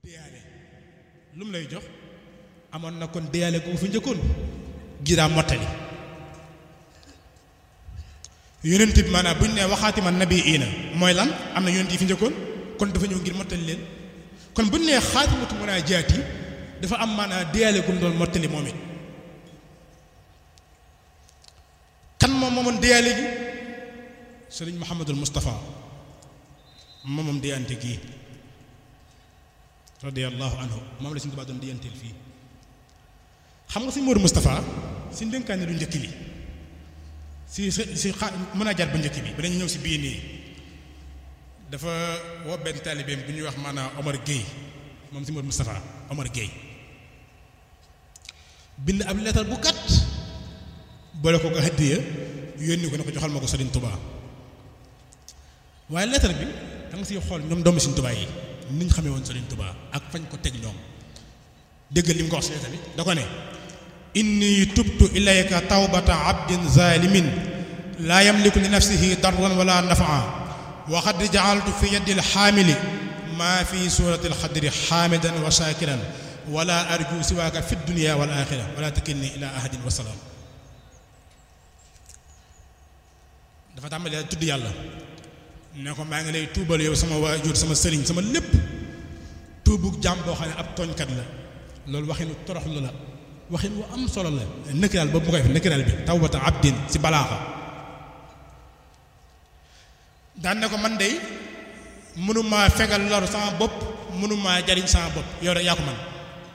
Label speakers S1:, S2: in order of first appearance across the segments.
S1: déyaale lu mu lay jox amoon na kon déyaale gu fi njëkkoon giraa mottali yonent bi maanaam bu ñu nee waxaati man nabi iina mooy lan am na yonent yi fi njëkkoon kon dafa ñëw ngir mottali leen kon bu ñu nee xaatimatu munaajaat yi dafa am maanaam déyaale gu mu doon mottali moom it kan moom moomoon déyaale gi sëriñ Mouhamadul Moustapha moomoom déyante gii radiyallahu anhu moom la suñu Tuubaa doon déyanteel fii xam nga suñu Moodu Moustapha suñu dénkaane lu njëkk li si si xa mën a jar bu njëkk bi ba dañu ñëw si bii nii dafa woo benn taalibeem bu ñuy wax maanaam Omar Gueye moom si Moodu Moustapha Omar Gueye bind ab leetar bu gàtt boole ko ko hadiya yónni ko ne ko joxal ma ko Sëriñ Tuubaa waaye leetar bi da nga siy xool ñoom doomu Sëriñ Tuubaa yi ni ñu xamee woon Sëriñ Tuubaa ak fañ ko teg ñoom déggal li mu ko wax si leetar bi da ko ne inni tubtu ilayka tawbata abdin zalimin laa yamliku li nafsihi darran wala nafaa wa qad jaaltu fi yaddi alxaamili maa fi surati alxadri xaamidan wa shakiran wala arju siwaaka fi dunia wal axira wala takilni ila ahadin wa salaam dafa tàmbalee tudd yàlla ne ko maa ngi lay tuubal yow sama waajur sama sëriñ sama lépp tuubu jàmm boo xam ne ab tooñkat la loolu waxinu toroxlu la waxin wu am solo la nëkkiraal boobu mu koy def nëkkiraal bi tawbata abdin si balaaxa daan ne ko man de mënumaa fegal lor sama bopp mënumaa jariñ sama bopp yow rek yaa ko man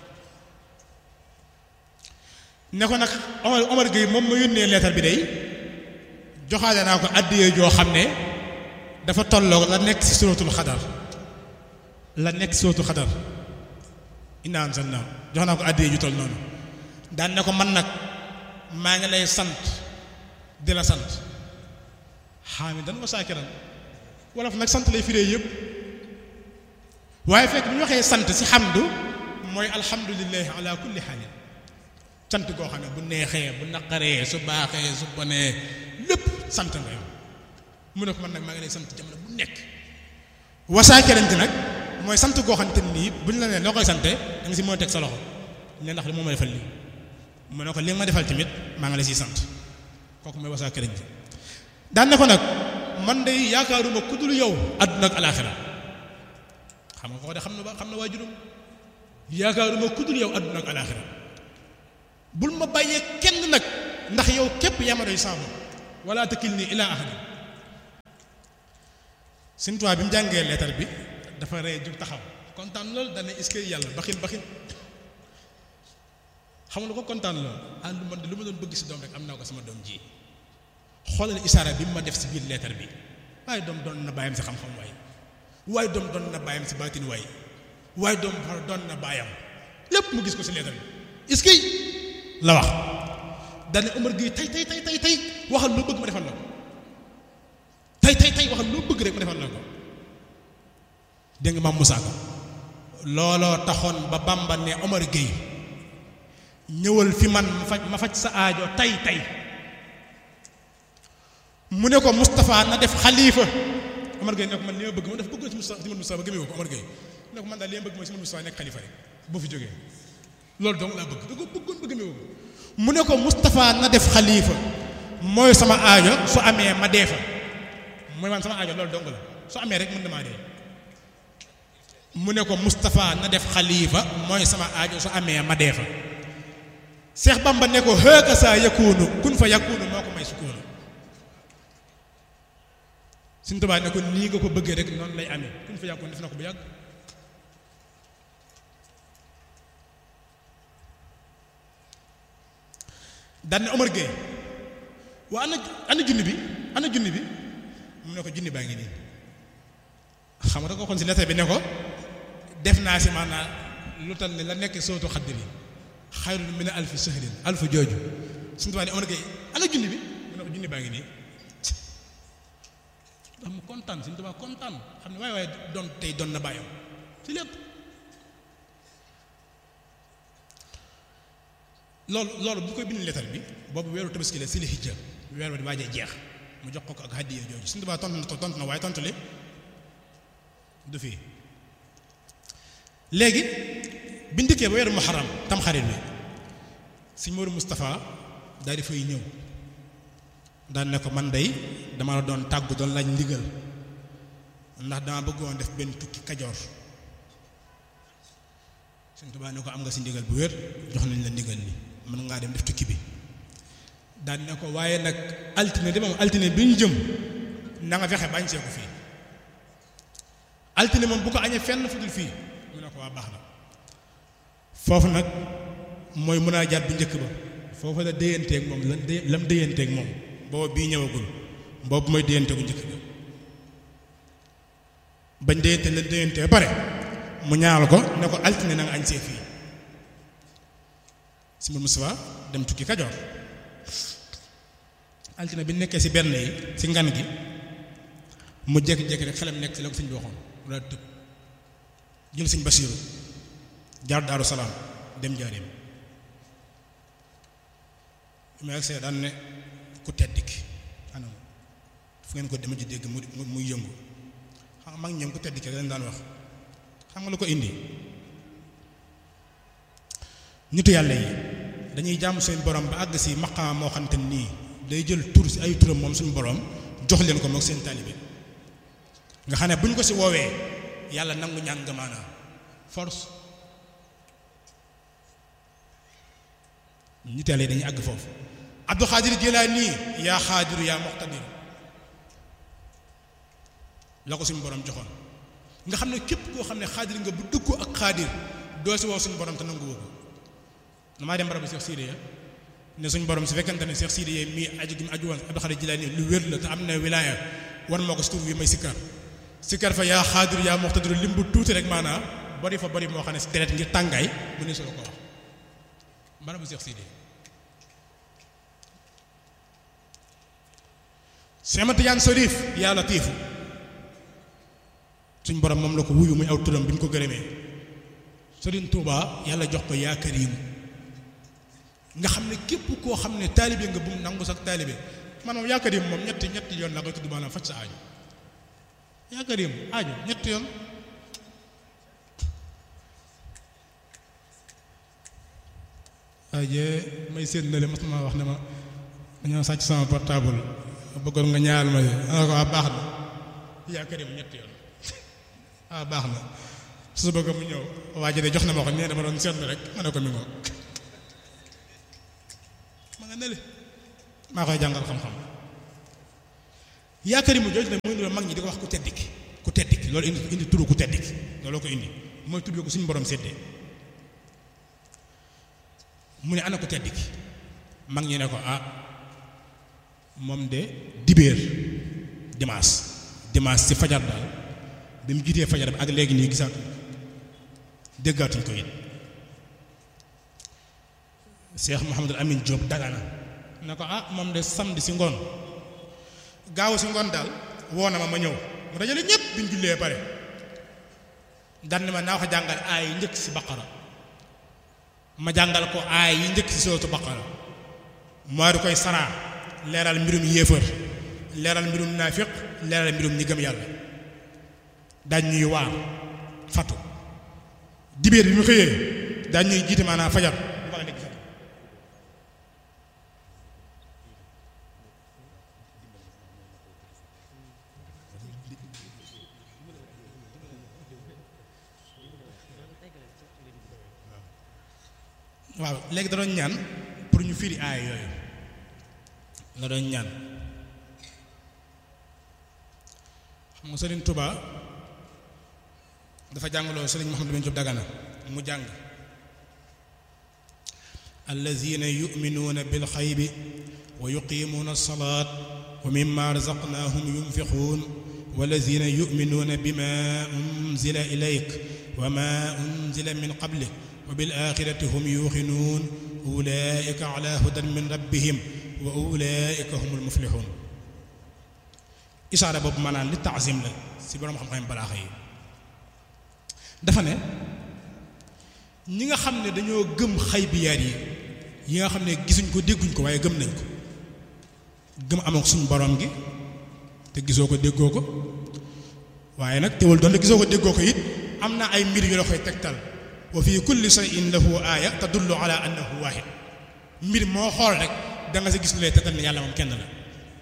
S1: ne ko nag Omar Omar Gueye moom ma yónnee leetar bi day joxaale naa ko àddiyee joo xam ne dafa tolloog la nekk ci suratul xadar la nekk ci suratul xadar inna anzalnaa jox naa ko àddiyee ju toll noonu daan ne ko man nag maa ngi lay sant di la sant xaamidan wa saakiran wolof nag sant lay firee yëpp waaye fekk bu ñu waxee sant ci xamdu mooy alhamdulillahi ala kulli xaalin sant goo xam ne bu neexee bu naqaree su baaxee su bonee lépp sant nga yow mu ne ko man nag maa ngi lay sant jamono bu nekk wasaakerante nag mooy sant goo xam te nii bu ñu la nee loo koy sante da nga si mën a teg sa loxo ne ndax li moo ma defal lii mu ne ko li nga ma defal tamit maa ngi lay siy sant kooku mooy wasaakerante daan ne ko nag man de yaakaaruma ku dul yow àdduna ak alaaxira xam nga ko de xam na ba xam na waajuram yaakaaruma ku dul yow àdduna ak alaaxira bul ma bàyyee kenn nag ndax yow képp yaa ma doy saabu wala takil nii ilaa ahadin Sëñ Tuubaa bi mu jàngee leetar bi dafa rey jug taxaw kontaan loolu dana est-ce que yàlla baxin baxin xam nga ko kontaan loolu ah lu man de lu ma doon bëgg si doom rek am naa ko sama doom ji xoolal isaara bi mu ma def si biir leetar bi waaye doom doon na bàyyam si xam-xam waay waaye doom doon na bàyyam si baatin waay waaye doom doon na bàyyam lépp mu gis ko si leetar bi est-ce que la wax dane Omar Gueye tey tey tey tey tey waxal loo bëgg ma defal la ko tey tey tey waxal loo bëgg rek ma defal la ko dégg nga maam Moussa Ka looloo taxoon ba Bamba ne Omar Gueye ñëwal fi man ma faj ma faj sa aajo tey tey mu ne ko Moustapha na def xalifa Omar Gueye ne ko man li ma bëgg ma def bëggoon si Moustapha si Moustapha ba gëmee ko Omar Gueye ne ko man daal li ma bëgg mooy si Moustapha nekk xalifa rek boo fi jógee loolu dong laa bëgg da ko bëggoon ba gëmee ko mu ne ko Moustapha na def xalifa mooy sama aajo su amee ma dee fa mooy man sama aajo loolu dong la su amee rek mën na maa dee mu ne ko Moustapha na def xalifa mooy sama aajo su amee ma dee fa Seex Bamba ne ko hëkka saa yakunu kun fa yakunu moo ko may sukkoonu Sëñ Tuubaa ne ko nii nga ko bëggee rek noonu lay amee kun fa yakunu def na ko bu yàgg daan ne Omar Gueye waa ana ana junni bi ana junni bi mu ne ko junni baa ngi nii xam nga da ko xoon si lettre bi ne ko def naa si maanaam lu tal ne la nekk sootu xaddir yi xayrun min alfi sahrin alfu jooju suñu tubaab ne Omar Gueye ana junni bi mu ne ko junni baa ngi nii ndax mu kontaan suñu tubaab kontaan xam ne waaye waaye doon tey doon na bàyyam si lépp loolu loolu bu koy bind lettre bi boobu weeru tabaski la si li hijja weer wa di waajee jeex mu jox ko ko ak hadiya jooju suñu tubaab tontu na tontu na waaye tontu li du fii léegi biñ dikkee ba weeru muharram tamxarit bi sëñ Modou Moustapha daal di fay ñëw daan ne ko man day dama la doon tàggu doon laaj ndigal ndax dama bëggoon def benn tukki kajoor sëñ Tuubaa ne ko am nga si ndigal bu wér jox nañ la ndigal li mën ngaa dem def tukki bi daan ne ko waaye nag altine de moom altine bi ñu jëm na nga fexe bañ seeku fii altine moom bu ko añee fenn fu dul fii mu ne ko waa baax na foofu nag mooy mën a jaat bu njëkk ba foofu la déyanteeg moom lan dé lam déyanteeg moom boobu bii ñëwagul boobu mooy déyante bu njëkk ba bañ déyante lan déyante ba pare mu ñaanal ko ne ko altine na nga añ see fii si mbir Moustapha dem tukki Kajoor altine bi nekkee si benn yi si ngan gi mu jékki-jékki rek xelam nekk si la ko sëñ bi waxoon mu daal tëb jël sëñ Basiiru jaar Daaru Salaam dem jaareem bi ma agsee daan ne ku tedd ki anam fu ngeen ko dema ci dégg mu muy yëngu xam nga mag ñoom ku tedd ki lañ daan wax xam nga lu ko indi nitu yàlla yi dañuy jàmm seen borom ba àgg si maqaam moo xamante nii day jël tur si ay turam moom suñu borom jox leen ko moog seen taalibe nga xam ne bu ñu ko si woowee yàlla nangu ñaan nga maanaam force nit yàlla yi dañuy àgg foofu Abdul Xaadir Jilaani yaa xaadiru yaa muqtadir la ko suñu borom joxoon nga xam ne képp koo xam ne xaadir nga bu dëggoo ak xaadir doo si woo suñu borom te nangu woo ko damaa dem barabu Cheikh Sidiya ne suñu borom su fekkante ne Cheikh Sidiya mii aju gi mu aju woon Abdul Xaadir Jilaani lu wér la te am na wilaaya war moo ko si tur wi may sikkar sikkar fa yaa xaadir yaa muqtadir lim bu tuuti rek maanaam bari fa bari moo xam ne si deret ngir tàngaay mu ne solo ko wax barabu Cheikh Sidiya Seex Tijaan Sariif yaa latiifu suñ borom moom la ko wuyu muy aw turam bi ñu ko gërëmee Sëriñ Tuubaa yàlla jox ko yaa kariim nga xam ne képp koo xam ne taalibe nga bu mu nangu sax taalibe man moom yaa kariim moom ñetti ñetti yoon la koy tudd maanaam faj sa aajo yaa kariim aajo ñetti yoon waaye may séen na le mas ma wax ne ma dañoo sàcc sama portable bëggoon nga ñaar ma ana ko waa baax na yaa kariim ñetti yoon ah baax na su bëgg mu ñëw waa ji de jox na ma ko nee dama doon seetlu rek ma ne ko mi ngoo ma nga nele maa koy jàngal xam-xam yaakaar yi mu jooju nag mooy loolu mag ñi di ko wax ku tedd ki ku tedd ki loolu indi indi turu ku tedd ki looloo ko indi mooy tudd ko suñu borom séddee mu ne ana ku tedd ki mag ñi ne ko ah moom de dibéer dimanche dimanche ci fajar daal bi mu jiitee fajar bi ak léegi nii gisaatuñ déggaatuñ ko it Cheikh Mouhamadul Amin Diop dagana ne ko ah moom de samedi si ngoon gaaw si ngoon daal woo na ma ma ñëw mu dajale ñëpp bi ñu jullee pare daan ne ma naa ko jàngal aay yi njëkk si baqara ma jàngal ko aay yi njëkk si sootu baqara moo di koy saraa leeral mbirum yéefar leeral mbirum naafiq leeral mbirum ñi gëm yàlla daañ ñuy waar fatu dibéer bi mu xëyee daañ ñuy jiite maanaam fajar bu baax dégg fatu waaw léegi da doon ñaan pour ñu firi aaya yooyu la doon ñaan xam nga Sëriñ Tuba dafa jàngaloo Sëriñ Mouhamadou bin Diop Dagana mu jàng allazina yuminuuna bil xaybi wa yuqimuuna alsalaat wa mimma razaqnaahum yunfiquun wallazina yuminuuna bima unzila ilayk wa ma unzila min qablik wa bil axirati hum yuuxinuun ulaika ala hudan min rabbihim wa ulaika humul muflixuun isaara boobu maanaam li taasim la si borom xam-xam balaaxa yi dafa ne ñi nga xam ne dañoo gëm xaybiyaat yi yi nga xam ne gisuñ ko dégguñ ko waaye gëm nañ ko gëm amoon suñu borom gi te gisoo ko déggoo ko waaye nag teewul doon gisoo ko déggoo ko it am na ay mbir yu la koy tegtal wa fi kulli shay'in lahu aaya tadullu ala annahu waahid mbir moo xool rek da nga sa gis lu lay tegtal ne yàlla moom kenn la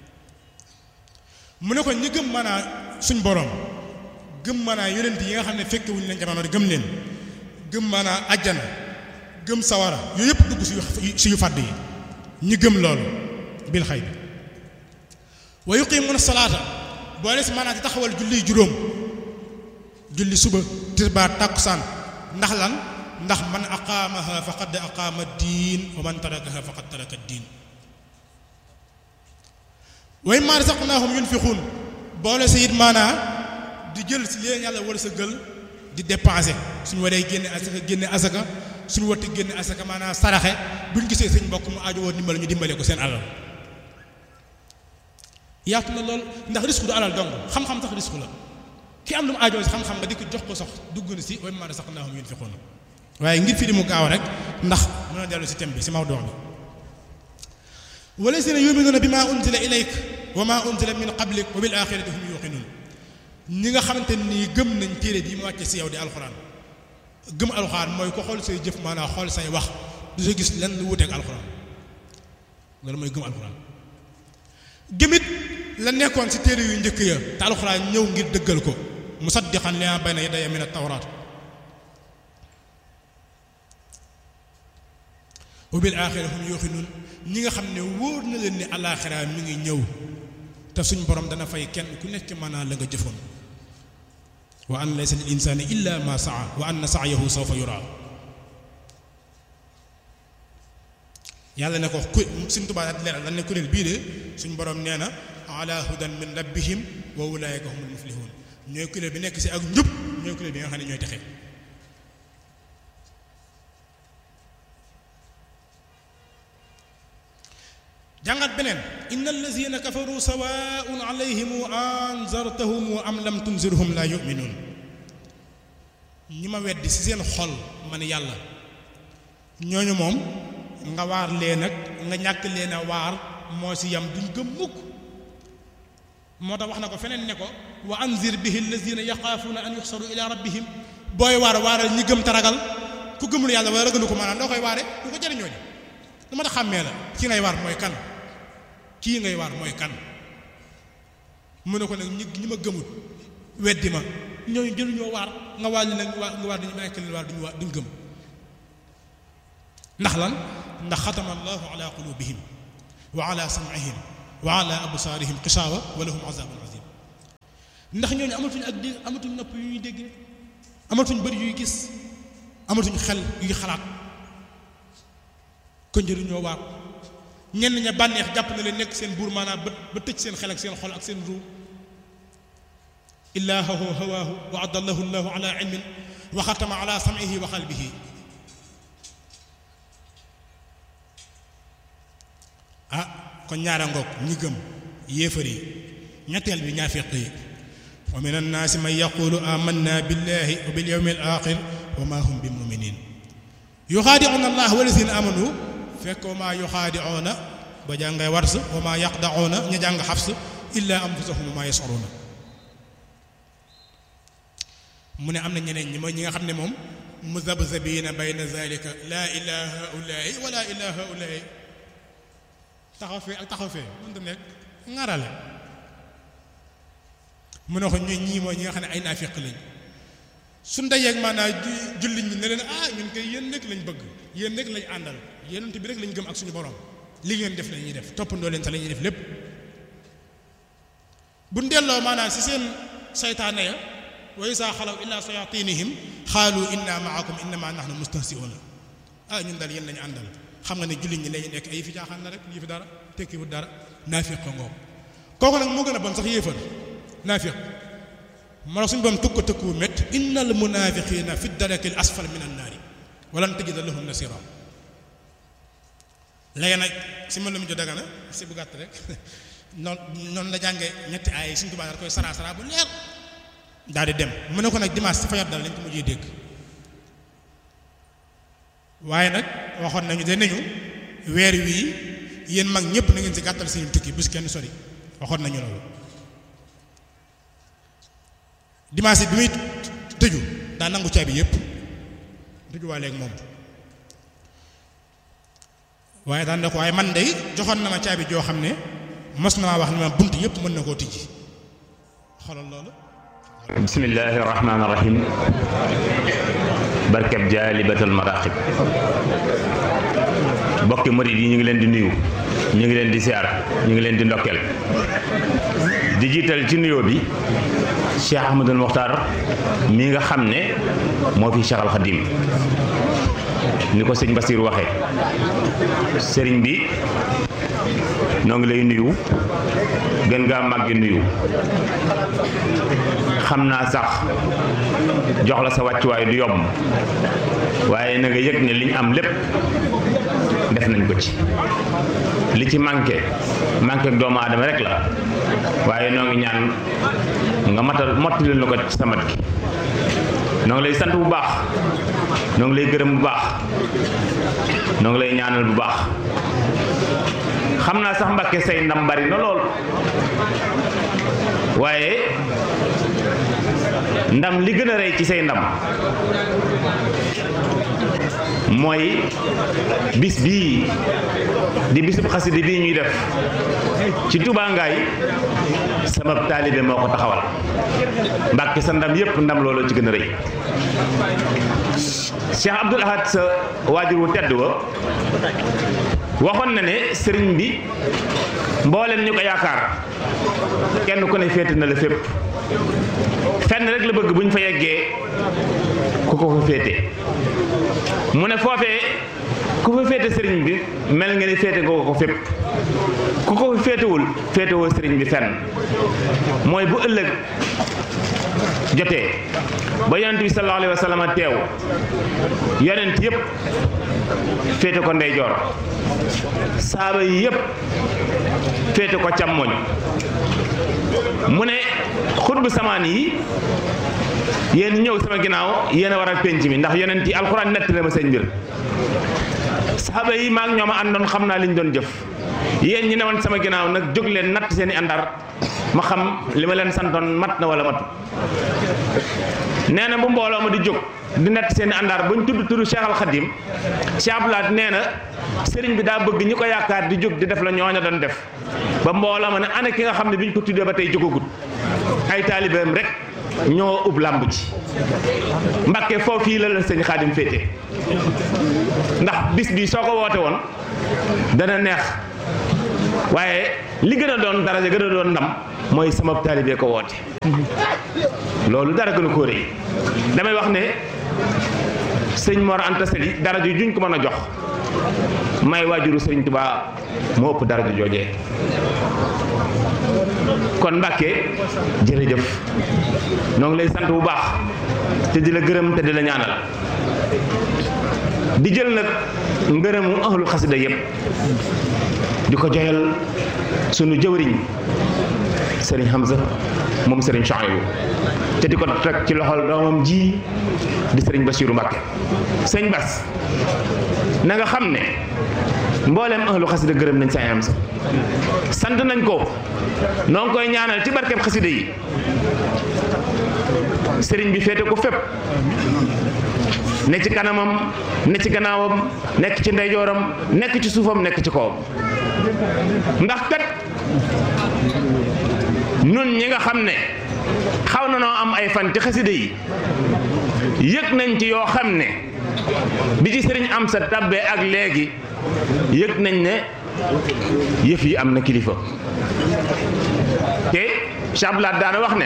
S1: mu ne ko ñi gëm maanaa suñ borom gëm maanaa yonent yi nga xam ne fekke wuñu leen jamono gëm leen gëm maanaa ajjana gëm sawara yooyu yëpp dugg si yu fàdd yi ñi gëm loolu bil xay bi wa yuqimuuna salaata boole si maanaam di taxawal julli juróom julli suba tisbaar tàkkusaan ndax lan ndax man aqaamaha faqad aqaama diin wa man tarakaha faqad taraka diin wa mimmaa razaqnaahum yunfiquun boole si it maanaa di jël si leen yàlla wala sa gël di dépenser suñu waree génne asaka génne asaka suñu watti génne asaka maanaam saraxe buñ gisee sëñ mbokk mu aajo woon dimbal ñu dimbale ko seen alal yaatu na lool ndax risque du alal dong xam-xam sax risque la ki am lu mu aajoo si xam-xam nga di ko jox ko sax dugg na si wa mimmaa razaqnaahum yunfiquun waaye ngir fi di mu gaaw rek ndax mën a dellu si thème bi si mawduu bi wallazina yuminuuna bimaa unzila ilayk wa maa unzila min qablik wa bil aaxirati hum yuuqinuun ñi nga xamante nii gëm nañ téere bi mu wàcce si yow di alxuraan gëm alxuraan mooy ko xool say jëf maanaam xool say wax du sa gis lenn lu wuteeg alxuraan loolu mooy gëm alxuraan gëmit la nekkoon si téere yu njëkk ya te alxuraan ñëw ngir dëggal ko musaddiqan limaa bayna yadayya min at-tawraat wa bil aaxira hum yuuqinuun ñi nga xam ne wóor na leen ni alaaxira mi ngi ñëw te suñ borom dana fay kenn ku nekk maanaam la nga jëfoon wa an laysa lil insaani illa ma saa wa anna sa'yahu sawfa yuraa yàlla ne ko ku suñ tubaab daal leeral dañ ne kuréel bii de suñ borom nee na ala hudan min rabbihim wa ulaayika humul muflihun ñooy kuréel bi nekk si ak njub ñooy kuréel bi nga xam ne ñooy texe jàngat beneen inna allazina kafaru sawaun alayhim anzartahum am lam tunzirhum la yuminuun ñi ma weddi ci seen xol man yàlla ñooñu moom nga waar leen nag nga ñàkk leen a waar moo ci yam duñ gëm mukk moo tax wax na ko feneen ne ko wa anzir bihi allazina yaxaafuuna an yuxsaru ila rabbihim booy waar waaral ñi gëm taragal ku gëmul yàlla wala ragalu ko maanaam doo koy waare du ko jëriñoo ji lu ma tax xàmmee la ki ngay waar mooy kan kii ngay waar mooy kan mu ne ko nag ñi ñi ma gëmul weddi ma ñooñu jëluñoo waar nga waar li nag nga waar dañu may leen waar duñu waar duñ gëm ndax lan ndax xatama allahu ala qulubihim wa ala sam'ihim wa ala absaarihim xisaawa wa lahum azabun azim ndax ñooñu amatuñ ak dégg amatuñ nopp yu ñuy dégg amatuñ bëri yuy gis amatuñ xel yuy xalaat ko njëriñoo waar ñenn ña bànneex jàpp na leen nekk seen buur maanaam ba ba tëj seen xel ak seen xol ak seen ruu illaahu hawaahu wa adallahu llahu ala ilmin wa xatama ala sam'ihi wa qalbihi ah kon ñaara ngoog ñi gëm yéefar yi ñetteel bi ñaafiq yi wa min annaasi man yaqulu amanna billahi wa bil yawmi al axir wa ma hum bi muminin yuxaadicuuna allah walazina amanu fekk wa maa yuxaadicuuna ba jàngay wars wa maa yaqdacuuna ña jàng xafs illa anfusahum wa maa yascuruuna mu ne am na ñeneen ñi mooy ñi nga xam ne moom muzabzabiina bayna zalika laa ilaa haulaai wala ilaa haulaai taxaw fee ak taxaw fee mënta nekk ŋarale mu ne ko ñooy ñii mooy ñi nga xam ne ay naafiq lañ su ndajeeg maanaam jullit ñi ne leen ah ñun koy yéen rek lañ bëgg yéen rek lañ àndal yéenant bi rek lañ gëm ak suñu borom li ngeen def la ñuy def toppandoo leen sa la ñuy def lépp bu delloo maanaam si seen saytaane ya wa isaa xalaw illaa sayatinihim xaalu inna maakum innama nahnu mustahsiuna ah ñun daal yéen lañu àndal xam nga ne jullit ñi lañu nekk ay fi caaxaan la rek lii fi dara tekkiwut dara naafiq ko ngoom kooku nag moo gën a bon sax yéefar naafiq moo tax suñu boom tëkk ko tëkku mét innal munaafiqiina fi darakil asfal min annaari walan tajida lahum nasira léegi nag si ma lu mu jo daga na si bu gàtt rek noonu noonu la jànge ñetti ay suñu tubaab koy sara sara bu leer daal di dem mu ne ko nag dimanche si fajar dal lañ ko mujjee dégg waaye nag waxoon nañu de nañu weer wii yéen mag ñëpp na ngeen si gàttal suñu tukki bu si kenn sori waxoon nañu loolu dimanche bi muy tëju daa nangu caabi yépp dugguwaale ak moom waaye daan ne ko waaye man day joxoon na ma caabi joo xam ne mos na maa wax ne ma bunt yépp mën na koo tijji xoolal loolu
S2: bismillahi rahmaani rahim barkeb jaalibatal maraqib bokki murid yi ñu ngi leen di nuyu ñu ngi leen di siyaar ñu ngi leen di ndokkeel di jiital ci nuyoo bi Cheikh Ahmadul Muxtaar mi nga xam ne moo fi Cheikh al Xadim ni ko sëñ Basiir waxe sëriñ bi noo ngi lay nuyu gën ngaa màggi nuyu xam naa sax jox la sa wàccuwaay du yomb waaye na nga yëg ne liñ am lépp def nañ ko ci li ci manqué manqué doomu aadama rek la waaye noo ngi ñaan nga matal mottali na ko ci sa mat gi noo ngi lay sant bu baax noo ngi lay gërëm bu baax noo ngi lay ñaanal bu baax xam naa sax Mbàkke say ndam bari na lool waaye ndam li gën a rëy ci say ndam mooy bis bii di bisub xasida bii ñuy def ci Touba Ngaay sama taalibe moo ko taxawal Mbàkke sa ndam yépp ndam loolu ci gën a rëy Cheikh Abdoul Ahad sa waajur wu tedd wa waxoon na ne sëriñ bi mbooleen ñu ko yaakaar kenn ku ne féete na la fépp fenn rek la bëgg bu ñu fa yeggee ku ko fa féete mu ne foofee ku fa féete sëriñ bi mel nga ni féete nga ko fépp ku ko fa féetewul féetewoo sëriñ bi fenn mooy bu ëllëg jotee ba yonent bi sallallahu alayhi wa sallam teew yonent yépp féete ko ndeyjoor saaba yi yépp féete ko càmmoñ mu ne xutbu samaan yi yéen ñëw sama ginnaaw yéen a war a penc mi ndax yonent yi alxuraan nett na ma seen mbir saaba yi maag ñoom a àndoon xam naa li ñu doon jëf yéen ñi newoon sama ginnaaw nag jóg leen natt seen i àndar ma xam li ma leen santoon mat na wala matu nee na bu mbooloo ma di jóg di natt seen i àndaar bu ñu tudd tudd Cheikh Al Khadim Cheikh Abdoulaye nee na sëriñ bi daa bëgg ñi ko yaakaar di jóg di def la ñooña doon def ba mbooloo ma ne ana ki nga xam ne bi ñu ko tuddee ba tey jógagut ay taalibeem rek ñoo ub làmb ci Mbàkke foofu yi la la sëñ Xaadim féete ndax bis bi soo ko woote woon dana neex waaye li gën a doon daraja gën a doon ndam mooy sama taalibe ko woote loolu dara gën a ko rëy damay wax ne sëñ Mor Anta Sali daraja juñ ko mën a jox may waajuru sëriñ Tuubaa moo ëpp daraja joojee kon Mbàkke jërëjëf noo ngi lay sant bu baax te di la gërëm te di la ñaanal di jël nag ngërëmu ahlu xasida yépp di ko joyal sunu jëwriñ sëriñ Hamza moom sëriñ Chouaïbou te di ko teg ci loxol doomam ji di sëriñ Basiiru Mbàkke sëñ Bas na nga xam ne mbooleem ahlu xasida gërëm nañ sëñ Hamza sant nañ ko noo ngi koy ñaanal ci barkeb xasida yi sëriñ bi féete ko fépp ne ci kanamam ne ci gannaawam nekk ci ndeyjooram nekk ci suufam nekk ci kawam ndax kat nun ñi nga xam ne xaw na noo am ay fan ci xasida yi yëg nañ ci yoo xam ne bi ci sëriñ am sa tabbee ak léegi yëg nañ ne yëf yi am na kilifa te chablaat daana wax ne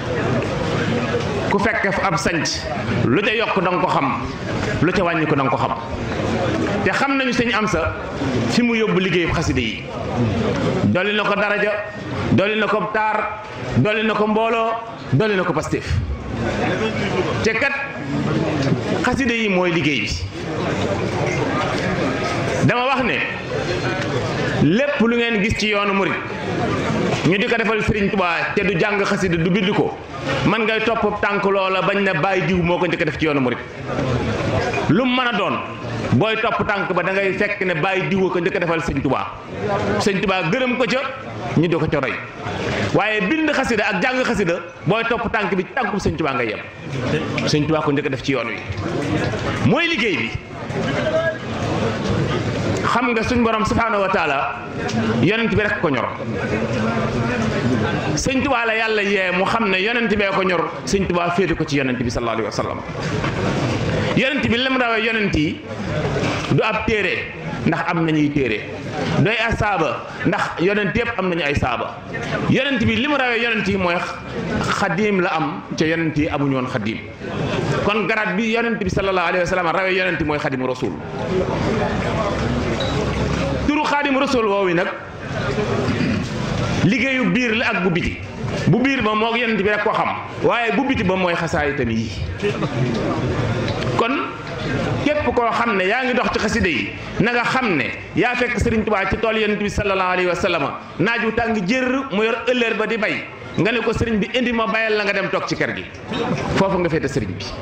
S2: ku fekk ab sanc lu ca yokk da nga ko xam lu ca wàññi ko da nga ko xam te xam nañu sëñ am sa fi mu yóbbu liggéeyu xasida yi dolli na ko daraja dolli na ko taar dolli na ko mbooloo dolli na ko pastéef te kat xasida yi mooy liggéey bi dama wax ne lépp lu ngeen gis ci yoonu murit ñu di ko defal Serigne Touba te du jàng xasida du bind ko man ngay topp tànk loola bañ na bàyyi diw moo ko njëkk def ci yoonu murit lu mu mën a doon booy topp tànk ba da ngay fekk ne bàyyi diw ko njëkk defal Sëñ Touba Sëñ Touba gërëm ko ca ñu di ko ca roy waaye bind xasida ak jàng xasida booy topp tànk bi tànku Sëñ Touba ngay yem Sëñ Touba ko njëkk def ci yoon wi mooy liggéey bi xam nga suñ borom subhaanahu wa taala yonent bi rek ko ñor sëñ tubaa la yàlla yee mu xam ne yonent bee ko ñor sëñ tubaa féete ko ci yonent bi sallallahu alayhi wa sallam yonent bi lim rawee yonent yi du ab téere ndax am nañuy téere doy ay saaba ndax yonent yëpp am nañu ay saaba yonent bi li mu rawee yonent yi mooy xadiim la am ca yonent yi amuñu woon xadiim kon garaat bi yonent bi sallallahu alayhi wa sallam rawee yonent mooy xadimu rasul turu xaadimu rasul woowu nag liggéeyu biir la ak bu biti bu biir ba moo yonent bi rek ko xam waaye bu biti ba mooy xasaay itam yi kon képp koo xam ne yaa ngi dox ci xasida yi na nga xam ne yaa fekk Sëriñ Tuubaa ci tool yonent bi sallallahu alayhi wa sallam naaj wu tàng jër mu yor ëllëer ba di bay nga ne ko sëriñ bi indi ma bayal la nga dem toog ci kër gi foofu nga féete sëriñ bi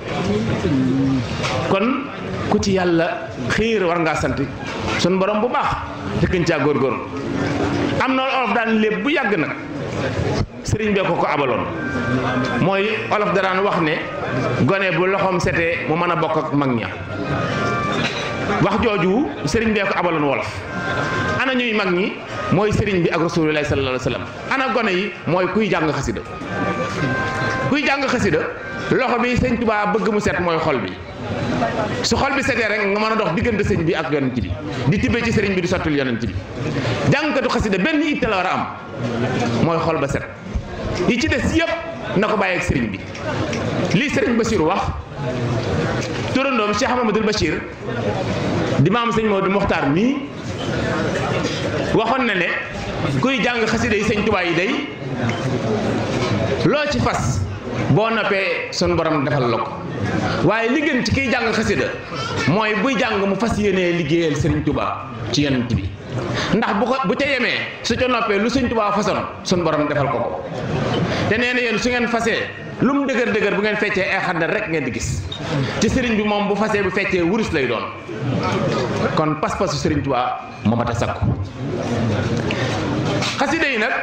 S2: kon ku ci yàlla xiir war ngaa sant sun borom bu baax te gën caa góorgóor am na olof daan lépp bu yàgg nag sëriñ bee ko ko abaloon mooy olof da daan wax ne gone bu loxoom setee mu mën a bokk ak mag ña wax jooju sëriñ bee ko abaloon wolof ana ñuy mag ñi mooy sëriñ bi ak rasulullahi sallallahu alayhi wa sallam ana gone yi mooy kuy jàng xasida kuy jàng xasida loxo bi sëñ Tuubaa bëgg mu set mooy xol bi su xol bi setee rek nga mën a dox diggante sëñ bi ak yonent bi di tibbee ci sëriñ bi di sottul yonent bi jàngkatu xasida benn itte la war a am mooy xol ba set yi ci des yëpp na ko bàyyi ak sëriñ bi lii sëriñ Bachir wax turandoom Cheikh Mamadou Bachir di maam sëñ Maodo Mokhtar mii waxoon na ne kuy jàng xasida yi sëñ Tuubaa yi day loo ci fas boo noppee sun borom defal la ko waaye li gën ci kiy jàng xasida mooy buy jàng mu fas yéenee liggéeyal sëriñ Tuubaa ci yonent bi ndax bu ko bu ca yemee su ca noppee lu sëñ Tuubaa façon sun borom defal ko ko te nee na yéen su ngeen fasee lu mu dëgër dëgër bu ngeen feccee ay xaddal rek ngeen di gis ci sëriñ bi moom bu fasee bu feccee wurus lay doon kon pas-pasu sëriñ Tuubaa moo mat a sakku xasida yi nag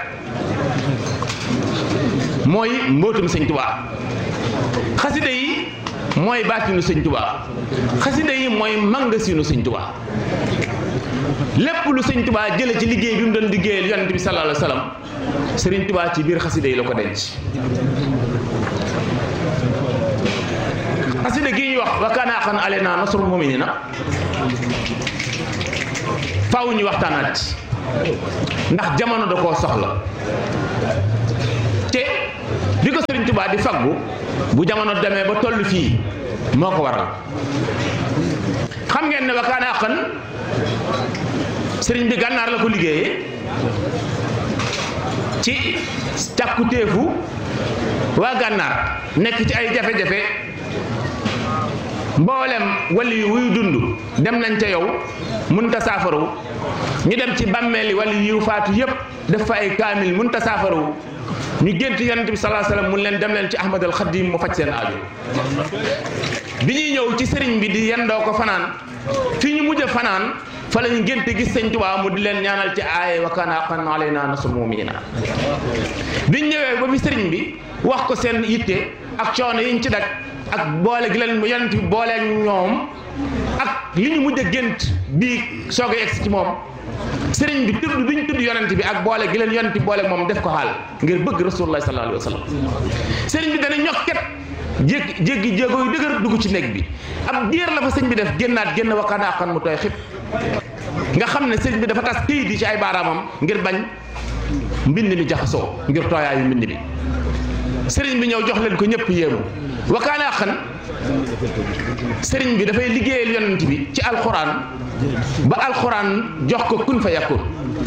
S2: mooy mbootum sëñ Tuubaa xasida yi mooy baatinu sëñ Tuubaa xasida yi mooy mangasinu sëñ Tuubaa lépp lu sëñ Tuubaa jële ci liggéey bi mu doon liggéeyal yonent bi sallallahu alayhi wa sallam sëriñ Tuubaa ci biir xasida yi la ko denc xasida gi ñuy wax wa kaana haqqan alaynaa nasrul mu'miniina faaw ñu waxtaanaat ndax jamono da koo soxla te bi ko sëriñ Tuubaa di faggu bu jamono demee ba toll fii moo ko waral xam ngeen ne wa kaana haqqan sëriñ bi gànnaar la ko liggéeyee ci càkkutéefu waa gànnaar nekk ci ay jafe-jafe mboolem wali yu wuy dund dem nañ ca yow munta saafaru ñu dem ci bàmmeeli wali yu faatu yépp def fa ay kaamil munta saafaru ñu gént yonent bi salaa salaam mun leen dem leen ci ahmad al xadim mu faj seen aajo bi ñuy ñëw ci sëriñ bi di yendoo ko fanaan fi ñu mujj a fanaan fa lañu génte gis sëñ Tuubaa mu di leen ñaanal ci aaye wa kaana haqqan alaynaa nasrul mu'miniina biñ ñëwee ba fi sëriñ bi wax ko seen yitte ak coono yiñ ci dak ak boole gi leen yonent bi booleeg ñoom ak li ñu mujj a gént bii soog a egsi ci moom sëriñ bi tudd bi ñu tudd yonent bi ak boole gi leen yonent bi booleeg moom def ko xaal ngir bëgg rasulullah sallallahu alayhi wa sallam sëriñ bi dana ñokket jéggi jéggi jéego yu dëgër dugg ci néeg bi ab diir la fa sëñ bi def génnaat génn wa kaana haqqan mu tooy xib nga xam ne sëriñ bi dafa tas këyit yi ci ay baaraamam ngir bañ mbind mi jaxasoo ngir tooyaayu mbind mi sëriñ bi ñëw jox leen ko ñëpp yéemu wa kaana haqqan sëriñ bi dafay liggéeyal yonent bi ci alxuraan ba alxuraan jox ko kun fa yakun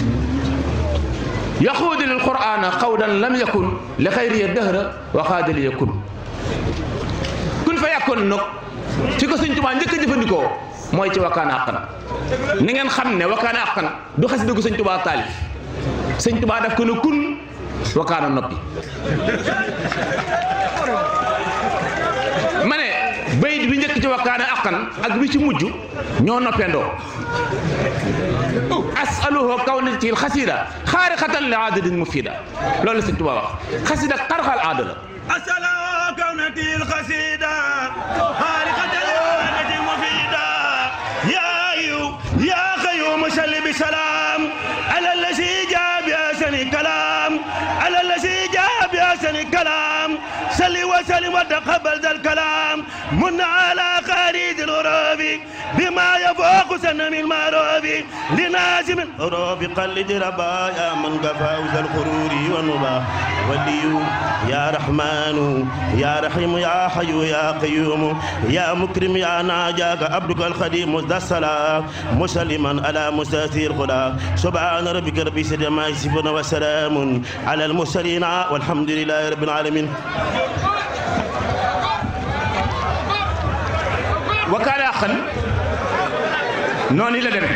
S2: yaxuudu lil quraana xawdan lam yakun li xayriya dëhra wa xaadali yakun kun fa yakun nag fi ko sëñ Tuubaa njëkk a jëfandikoo mooy ci wakkaana àqan ni ngeen xam ne wakkaana àqan du xasida gu sëñ tubaa taalif sëñ tubaa daf ko ne kun wakkaana noppi ma ne bayit bi njëkk ci wakkaana àqan ak bi ci mujj ñoo noppendoo asaluhu kawnati xasida xaariqatan li aadadin mufida loolu la sëñ tubaa wax xasida xarxal aada la
S3: أسأل كونتي القصيدة خارقة الوانة مفيدة يا أيوب يا قيوم صل بسلام على الذي جاء بأحسن كلام على الذي جاء بأحسن كلام صل وسلم وتقبل ذا الكلام من على خريج الغراب بما يفوق سنم المعروف لنازم الغروب قلد ربا يا من قفا ذا الغرور والنبا ولي يا رحمن يا رحيم يا حي يا قيوم يا مكرم يا ناجاك عبدك الخديم ذا الصلاة مسلما على مستثير الخلا سبحان ربك رب العزة ما يصفون وسلام على المرسلين والحمد لله رب العالمين
S2: wakkaana àqan noonu la demee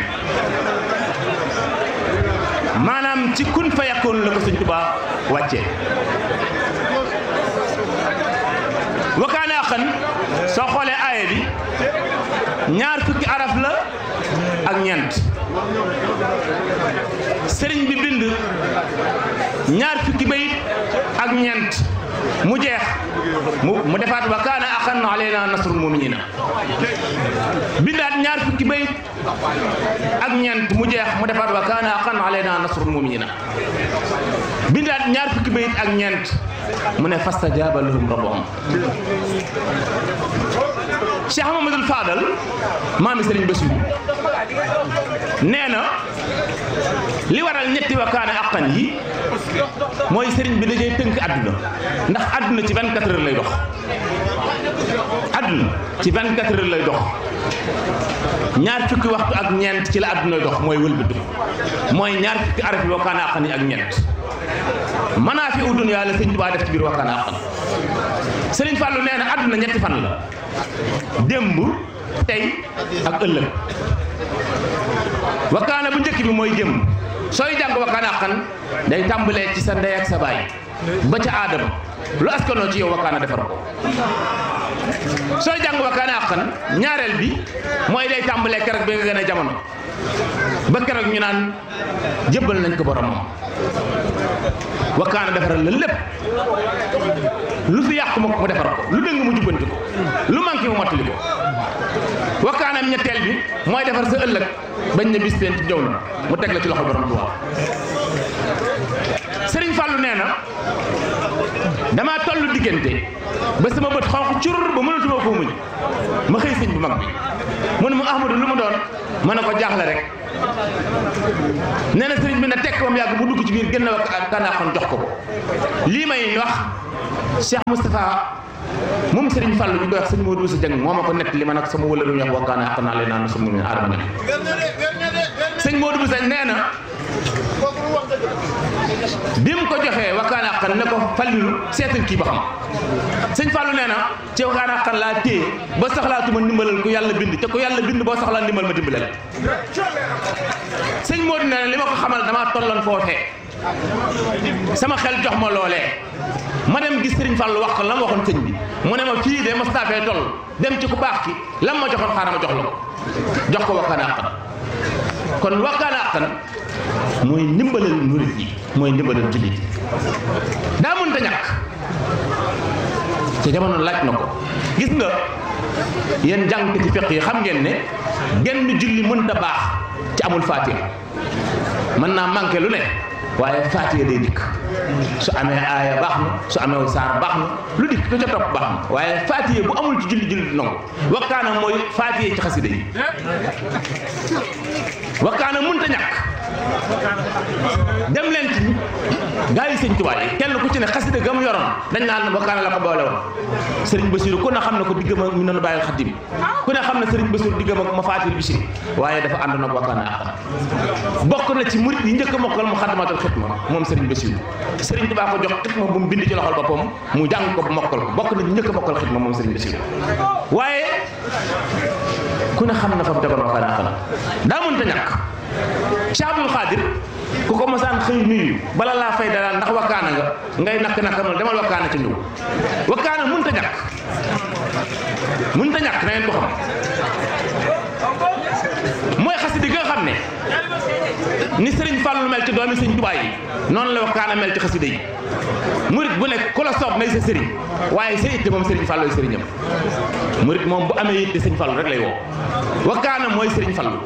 S2: maanaam ci kun fa yakkoon la ko sëñ Tuubaa wàccee wakkaana àqan soo xoolee aaye bi ñaar fukki araf la ak ñeent sëriñ bi bind ñaar fukki bayit ak ñeent mu jeex mu mu defaat wa kaana axan alayna nasrul muminina bindaat ñaar fukki bayit ak ñeent mu jeex mu defaat wa kaana axan alayna nasrul muminina bindaat ñaar fukki bayit ak ñeent mu ne fastajaaba lahum rabbuhum Cheikh Mamadou Fadal maami Sëriñ Bassirou nee na li waral ñetti wa kaana axan yi mooy sëriñ bi dajee tënk àdduna ndax àdduna ci 24 heures lay dox àdduna ci 24 heures lay dox ñaar fukki waxtu ak ñeent ci la àdduna dox mooy wëlbatu mooy ñaar fukki araf yi wakkaana àqan yi ak ñeent manaa fi udun yàlla sëñ Tuubaa def ci biir wakkaana àqan sëriñ Fàllu nee na àdduna ñetti fan la démb tey ak ëllëg wakkaana bu njëkk bi mooy démb sooy jàng wakkaana àqan day tàmbalee ci sa ndey ak sa baay ba ca aadama lu askanoo ci yow wakkaana defar ko sooy jàng wakkaana àqan ñaareel bi mooy day tàmbalee keroog bi nga gën a jamono ba keroog ñu naan jébbal nañ ko boromam wakkaana defaral la lépp lu fi yàqu ma ko mu defar ko lu dëng mu jubbanti ko lu manqué mu mottali ko wakkaanam ñetteel bi mooy defar sa ëllëg bañ na bis teen ci jaww na mu teg la ci loxo borom Tuubaa Sëriñ Fàllu nee na damaa toll diggante ba sama bët xonq cur ba mënatuma koo muñ ma xëy sëñ bu mag bi mu ne ma Ahmadu lu mu doon ma ne ko jaaxle rek nee na sëriñ bi na tekk ba mu yàgg mu dugg ci biir gën a kanaaxoon jox ko ko lii may wax Cheikh Moustapha moom Serigne Fallou ñu koy wax sëñ Modou Moussa Dieng moo ma ko nett li ma nag sama wëla lu ñu wax wakkaana àq naa leen naan sama mu aadama ne sëñ Modou Moussa nee na bi mu ko joxee wakkaana àq ne ko Fallilu seetal kii ba xam sëñ Fallou nee na ci wakkaana àq laa téye ba soxlaatuma ndimbalal ku yàlla bind te ku yàlla bind boo soxlaa ndimbal ma dimbalal sëñ Modou nee na li ma ko xamal damaa tolloon foofee sama xel jox ma loolee ma dem gis Serigne Fallou wax ko la ma waxoon sëñ bi mu ne ma fii de ma staafee toll dem ci ku baax ki lam ma joxoon xaaral ma jox la ko jox ko wakkaana àqan kon wakkaana àqan mooy ndimbalal murit yi mooy ndimbalal jullit yi daa mënta ñàkk te jamono laaj na ko gis nga yéen jàngkati fiq yi xam ngeen ne genn julli mënta baax ci amul faatiha mën naa manqué lu ne waaye faatiha day dikk su amee aaya baax na su amee saar baax na lu dikk ko ca topp baax na waaye faatiha bu amul ci julli julli du nangu wakkaana mooy faatiha ci xasida yi wakkaana mënta ñàkk dem leen ci gaa yi sëñ Tuubaa yi kenn ku ci ne xasida gam yoroon dañ naan wakkaana la ko boole woon sëriñ Basiru ku ne xam ne ko diggam ak mi noonu bàyyil xadim ku ne xam ne sëriñ Basiru diggam ak ma faatir bisiri waaye dafa ànd nag wakkaana àqan bokk na ci murit yi njëkk a mokkal mu xaddamatul xitma moom sëriñ Basiru sëriñ Tuubaa ko jox xitma bu mu bind ci loxol boppam mu jàng ko bu mokkal ko bokk na ci njëkk a mokkal xitma moom sëriñ Basiru waaye ku ku ne xam na fa mu tegoon wakkaana xaqan daa mënta ñàkk Cheikh Abdul Xaadir ku ko mosaan xëy nuyu bala laa fay dalal ndax wakkaana nga ngay nakk nakk mal demal wakkaana ci ñëw wakkaana mënta ñàkk mënta ñàkk na ngeen ko xam mooy xasida gi nga xam ne ni sëriñ Fàllu mel ci doomi sëriñ Tuubaa yi noonu la wakkaana mel ci xasida yi murit bu nekk ku la soob nay sa sëriñ waaye sa itte moom sëriñ Fàllu sëriñam murit moom bu amee itte sëriñ Fàllu rek lay woo wakkaana mooy sëriñ Fàllu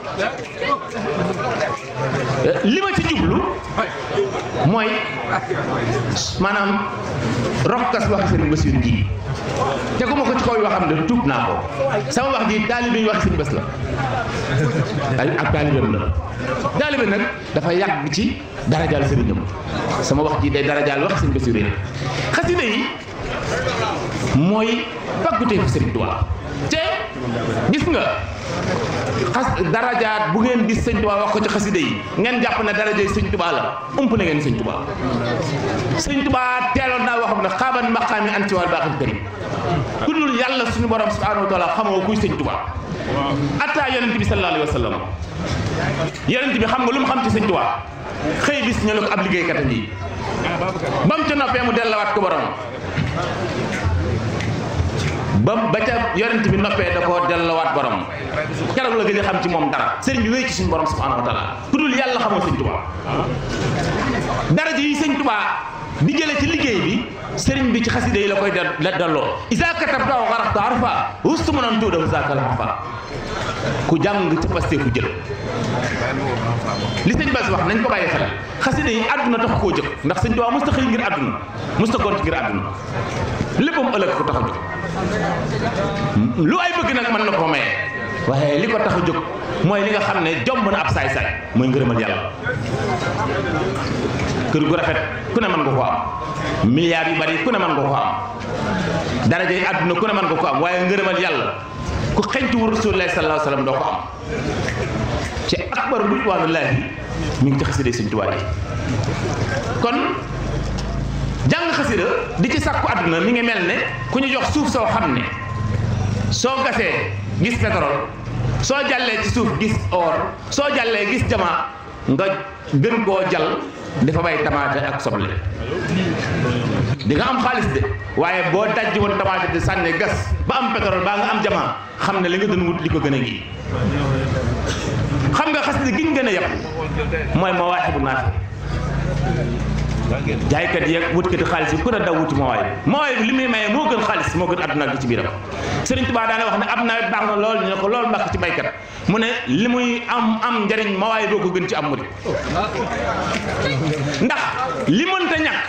S2: li ma ci jublu mooy maanaam rokkas waxi sëriñ Basiru ji teguma ko ci kaw yoo xam ne tuub naa ko sama wax ji taalibe yi waxi sëriñ Bas la ak taalibeem la taalibe nag dafa yàgg ci darajaal sëriñam sama wax ji day darajaal waxi sëriñ Basiru yi xasida yi mooy pàggutee fi sëriñ Tuubaa te gis nga xas darajaat bu ngeen gis sëñ Tuubaa wax ko ci xasida yi ngeen jàpp ne daraja yi sëñ Tuubaa la ump na ngeen sëñ Tuubaa sëñ Tuubaa teeloon naa waxam ne xaaban maqaami anti wal baaxil karim ku dul yàlla suñu borom subhanahu wa taala xamoo kuy sëñ Tuubaa atta yonent bi sallallahu alayhi wa sallam yonent bi xam nga lu mu xam ci sëñ Tuubaa xëy bis ñu ne ko ab liggéeykat a ngi ba mu ca noppee mu dellawaat ko borom ba ba ca yonent bi noppee da koo dellawaat borom keroog la gën a xam ci moom dara sëriñ bi wéy ci suñu borom subhanahu wa taala ku dul yàlla xamoo sëñ Tuubaa daraja yi sëñ Tuubaa di jële ci liggéey bi sëriñ bi ci xasida yi la koy la delloo isa katabta wa xaraxta arfa wustu mu noon tuudahu zakal arfa ku jàng ci paste ku jël li sëñ Bass wax nañ ko bàyyi xel xasida yi àdduna tax koo jóg ndax sëñ Tuubaa musta xëy ngir àdduna musta gont ngir àdduna léppam ëllëg ko tax a jóg lu ay bëgg nag mën na koo maye waaye li ko tax a jóg mooy li nga xam ne jomb na ab saay-saay mooy ngërëmal yàlla kër gu rafet ku ne mën nga ko am milliards yu bari ku ne mën nga ko am daraja yi àdduna ku ne mën nga ko am waaye ngërëmal yàlla ku xeñtu wu Rasulullah sallallahu alayhi wa sallam doo ko am ci akbar ridwanullahi mi ngi ci xasida Sëñ Tuubaa yi kon jàng xasida di ci sàkku àdduna mi ngi mel ne ku ñu jox suuf soo xam ne soo gasee gis pétrole soo jàllee ci suuf gis or soo jàllee gis jamaa nga gën koo jal dafa bay tamaate ak soble di nga am xaalis de waaye boo dajji woon tamaate di sànni gas ba am pétrole baa nga am jamaa xam ne li nga doon wut li ko gën a ngi xam nga xasida giñ gën a yàpp mooy mawaahibu naafi jaaykat yeeg wutkati xaalis yi ku ne daw wuti mawaay mawaay bi li muy maye moo gën xaalis moo gën àdduna ak ci biiram Sëriñ Tuubaa daana wax ne ab nawet baax na lool ñu ne ko loolu mbàkk ci baykat mu ne li muy am am njariñ mawaay boo ko gën ci am murit ndax li mënta ñàkk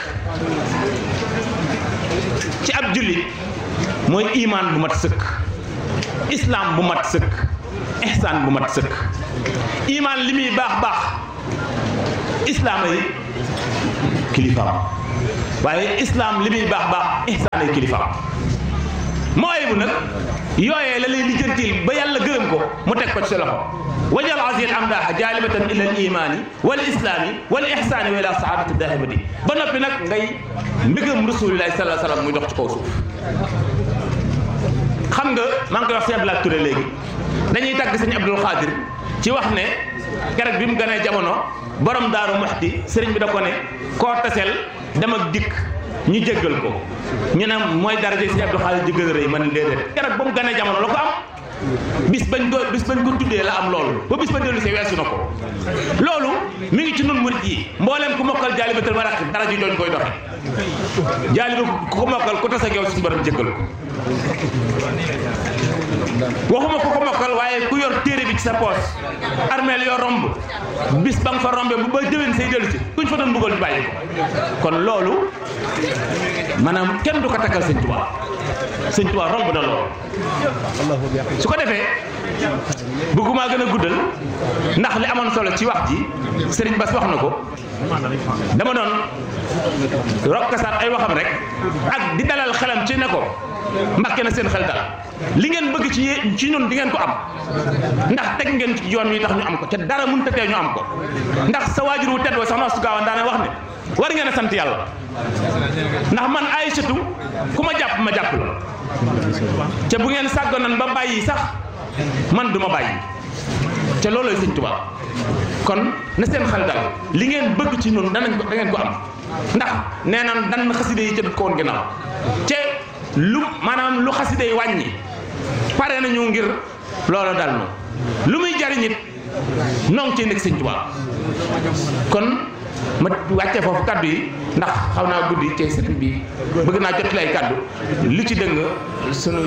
S2: ci ab jullit mooy imaan bu mat sëkk islaam bu mat sëkk ihsaan bu mat sëkk imaan li muy baax baax islaam yi kilifaam waaye islaam li muy baax baax ihsaan ay kilifaam mooy bu nag yooyee la lay lijjantil ba yàlla gërëm ko mu teg ko ci sa loxo wajal asil amdaaha jaalibatan ila al imaani wal islaami wal ihsaani wa ila sahabati dahibati ba noppi nag ngay mbégam rasulillahi sallallahu alayhi wasallam muy dox ci kaw suuf xam nga maa ngi koy wax sëñ Abdoulaye Touré léegi dañuy tàgg sëñ Abdul Xaadir ci wax ne keroog bi mu gënee jamono borom daaru muxti sëriñ bi da ko ne koo taseel dem ak dikk ñu jéggal ko ñu ne mooy daraja sëñ Abdul Xaadir ji gën a rëy man déedéet keroog ba mu gënee jamono la ko am bis bañ ko bis bañ ko tuddee la am loolu ba bis ba dellu si weesu na ko loolu mi ngi ci nun murit yi mboolem ku mokkal jaalibatul maraqib dara ji doon koy doxe jaaliba ku ko mokkal ku tase ak yow suñu borom jéggal ko waxuma ku ko mokkal waaye ku yor téere bi ci sa poos armeel yoo romb bis ba nga fa rombe bu ba déwén say dellu si kuñ fa doon bëggal ñu bàyyi ko kon loolu maanaam kenn du ko takkal sëñ Tuubaa sëñ Tuubaa romb na loolu su ko defee bëgguma gën a guddal ndax li amoon solo ci wax ji sëriñ Bass wax na ko dama doon rokkasaat ay waxam rek ak di dalal xelam ci ne ko mbakke na seen xel dal li ngeen bëgg ci yé- ci ñun di ngeen ko am ndax teg ngeen ci yoon wi tax ñu am ko te dara mënut a tee ñu am ko ndax sa waajur wu tedd wa soxna su gaawan daana wax ne war ngeen a sant yàlla ndax man Aysatu ku ma jàpp ma jàpp la te bu ngeen sàggonan ba bàyyi sax man du ma bàyyi te loolooy sëñ Tuubaa kon na seen xel dal li ngeen bëgg ci noonu danañ ko da ngeen ko am ndax nee na dan xaside yi ca ko woon ginnaaw te lu maanaam lu xaside yi wàññi pare nañu ngir loolu dal nu lu muy jariñ it nong ci nekk sëñ Tuubaa kon ma wàccee foofu kaddu yi ndax xaw naa guddi te sëriñ bi bëgg naa jot lay kaddu lu ci dëng sunu